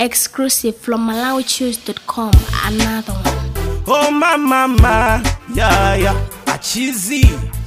Exclusive from MalawiChoose.com. Another one. Oh my mama, yeah yeah, achizi.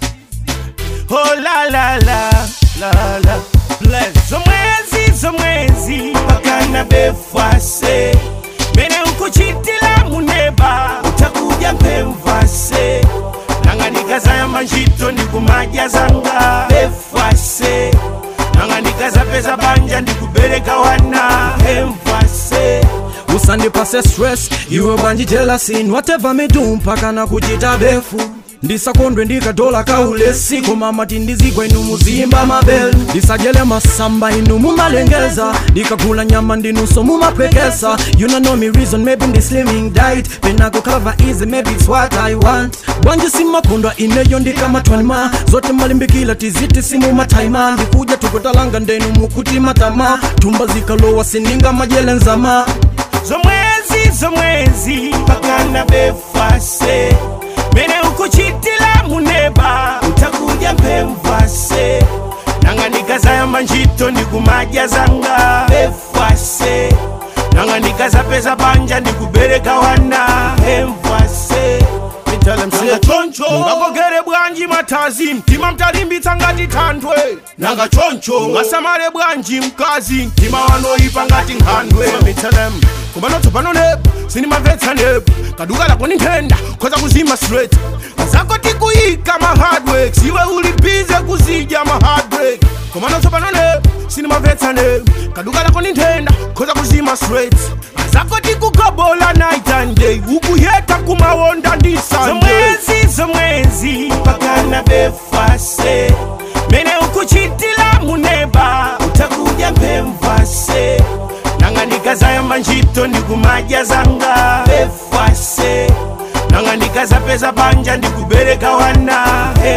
Oh la la la la la, bless. Zomwezi zomwezi, pakana befwase. Mene ukuchitila muneba, utakuja mpemvase. Nanganikaza ya manjito ndikumaja zanga befwase. Nanganikaza pesa banja ndikubereka wana mpemvase. usandipase stress iwe banji jelasin whatever me do mpaka na kuchita befu ndisakondwe ndikadola kaulesi koma mati ndizigwa inu muzimba mabelu ndisajele masamba inu mumalengeza ndikagula nyama ndinuso mumapwekesa you don't know me reason maybe ndi slimming diet penako cover easy maybe it's what i want bwanji simakondwa ineyo ndikamatwanima zote malimbikila tiziti simumataima ndikuja tukutalanga ndenu mukuti matama tumba zikalowa sininga majele nzama zomwezi zomwezi pakana befase mene ukuchitila muneba utakuja mpemvase nanganikaza manjito ndikumaja zanga befase nanganikaza pesa banja ndikubereka wana mpemvase nanga choncho ngakogere bwanji matazi mtima mtalimbitsa ngati thandwe nanga choncho ngasamale bwanji mkazi mtima wanoyipa ngati nkhandwe kumanoto pano nepo sinimamvetsa nepo kaduka lako ni nthenda khoza kuzima straight azako tikuyika mahardwork siwe uli bize kuzidya mahardwork kumanoto pano nepo sinimamvetsa nepo kaduka lako ni nthenda khoza kuzima straight azako tikukobola night and day ukuyeta kumawonda ndisande zomwezi zomwezi pakana befase mene ukuchitila muneba utakuja mpemvase nanganikaza manjito ndikumaja zanga befase nanganikaza pesa banja ndikubereka wana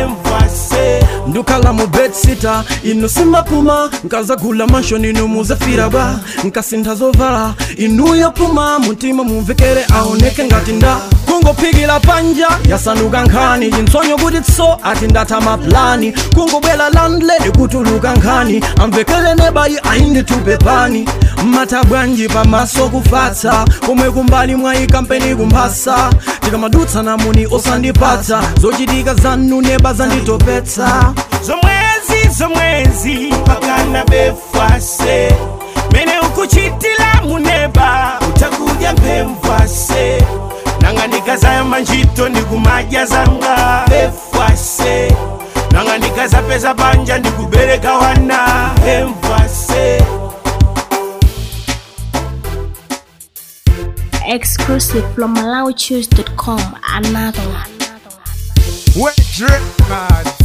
emvase ndukhala mu bedsita inu simapuma nkazagula manshon inu muzafira bwa nkasintha zovala inuyo puma muntima mumvekere aoneke ngati nda kungophikira panja yasanduka nkhani chintsonyo kuti tso ati ndatha maplani kungobwera landlady kutuluka nkhani amvekere nebayi ayinditupe pani mmatha bwanji pamaso kufatsa komwe kumbali mwayi kampeni kumphasa tikamadutsa namuni osandipatsa zochitika zanu neba zanditopetsa zomwezi zomwezi pakana befase mene ukuchitila muneba utakuja mpemvase nanganikaza manjito ndikumaja zanga befase nanganikaza pesa banja ndikubereka wana emvase Exclusive from MalawiChoose.com. Another one. Wet drip, man.